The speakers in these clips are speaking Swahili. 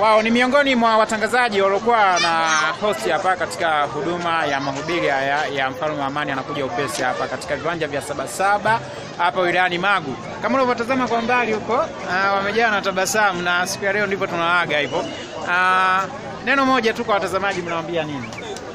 Wao ni miongoni mwa watangazaji waliokuwa na host hapa katika huduma ya mahubiri haya ya mfalme wa amani anakuja upesi hapa katika viwanja vya Sabasaba hapa wilayani Magu. Kama unavyotazama kwa mbali huko, ah, wamejaa na tabasamu, na siku ya leo ndivyo tunawaaga hivyo. Ah, neno moja tu kwa watazamaji, mnawaambia nini?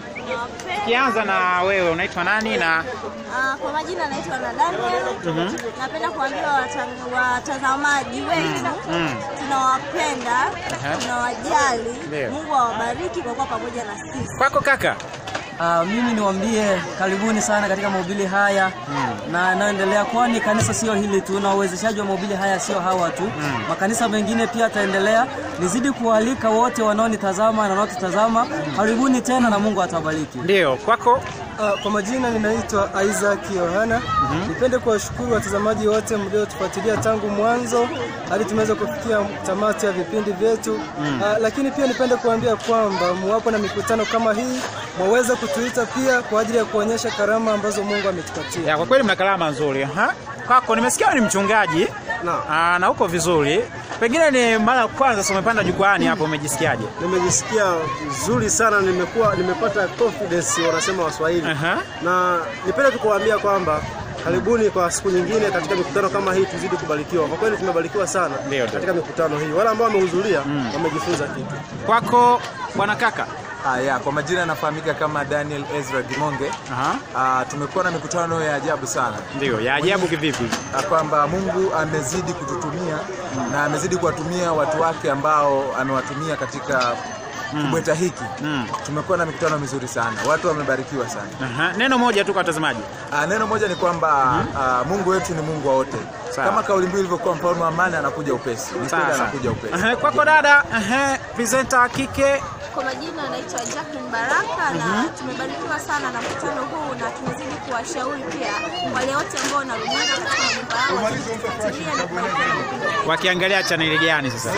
Kianza na wewe, unaitwa nani na Ah, kwa majina naitwa na Daniel. Napenda kuambia wata- watazamaji wetu mm. tunawapenda, Aha. tunawajali. Ndio. Mungu awabariki kwa kuwa pamoja na sisi. kwako kaka? Ah, mimi niwaambie karibuni sana katika mahubiri haya na yanayoendelea, kwani kanisa sio hili tu, na uwezeshaji wa mahubiri haya sio hawa tu, makanisa mengine pia yataendelea. Nizidi kualika wote wanaonitazama na wanaotutazama, karibuni tena na Mungu atawabariki. Ndio, kwako Uh, kwa majina ninaitwa Isaac Yohana. Nipende kuwashukuru watazamaji wote mliotufuatilia tangu mwanzo hadi tumeweza kufikia tamati ya vipindi vyetu. Uh, lakini pia nipende kuambia kwamba muwapo na mikutano kama hii mwaweza kutuita pia kwa ajili ya kuonyesha karama ambazo Mungu ametupatia. ya, kwa kweli mna kalama nzuri ha? Kwako nimesikia wewe ni mchungaji Naam. Aa, na uko vizuri, pengine ni mara ya kwanza sasa umepanda jukwani hapo, umejisikiaje? Nimejisikia vizuri sana, nimekuwa nimepata confidence wanasema Waswahili Aha. na nipende tu kuwaambia kwamba karibuni kwa siku nyingine katika mikutano kama hii, tuzidi kubarikiwa. Kwa kweli tumebarikiwa sana Ndio, ndio. katika mikutano hii, wale ambao wamehudhuria wamejifunza kitu. Kwako bwana kaka? Ah, ya, kwa majina anafahamika kama Daniel Ezra Gimonge. Aha. Ah, tumekuwa na mikutano ya ajabu sana Ndio, ya ajabu kivipi? Ah, kwamba Mungu amezidi kututumia na amezidi kuwatumia watu wake ambao amewatumia katika kubweta hiki. Tumekuwa na mikutano mizuri sana, watu wamebarikiwa sana. Aha. Neno moja tu kwa watazamaji. Ah, neno moja ni kwamba ah, Mungu wetu ni Mungu wa wote, Sawa. kama kauli mbiu ilivyokuwa, mfalme wa amani anakuja upesi. Ni kweli Sawa, sawa. anakuja upesi. Aha, Kwako dada, aha, presenter wa kike Kwa majina anaitwa Jacqueline Baraka na tumebarikiwa sana na mkutano huu na tunazidi kuwashauri pia wale wote ambao wanarudia katika majumba yao wazidi kufuatilia na kuwapenda vipindi wakiangalia chaneli gani sasa?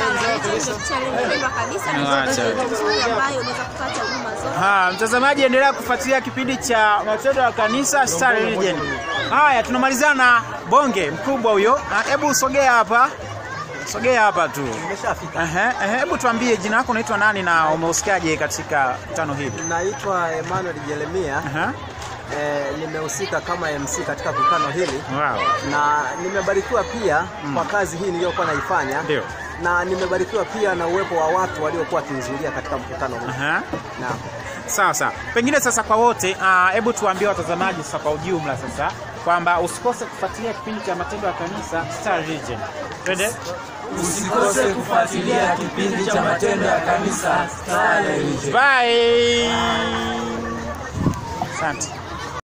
pendwa kabisa na Acha. chaneli nzuri ambayo unaweza kupata huduma zote. Ha, mtazamaji endelea kufuatilia kipindi cha matendo ya kanisa Star Religion. Haya, tunamalizana na bonge mkubwa huyo. Ah, Hebu sogea hapa, sogea hapa tu. Ehe, ehe, hebu tuambie jina lako, unaitwa nani na umehusikaje katika tano hili? Naitwa Emmanuel Jeremia. Aha, Eh, nimehusika kama MC katika mkutano hili wow. na nimebarikiwa pia kwa kazi hii niliyokuwa naifanya Ndio. na nimebarikiwa pia na uwepo wa watu waliokuwa wakihudhuria katika mkutano huu. Aha. Naam. Sawa sawa, pengine sasa kwa wote, ah, hebu tuambie watazamaji sasa kwa ujumla sasa kwamba usikose kufuatilia kipindi cha matendo ya kanisa Star Religion. Twende. Usikose kufuatilia kipindi cha matendo ya kanisa Star Religion. Bye. Asante.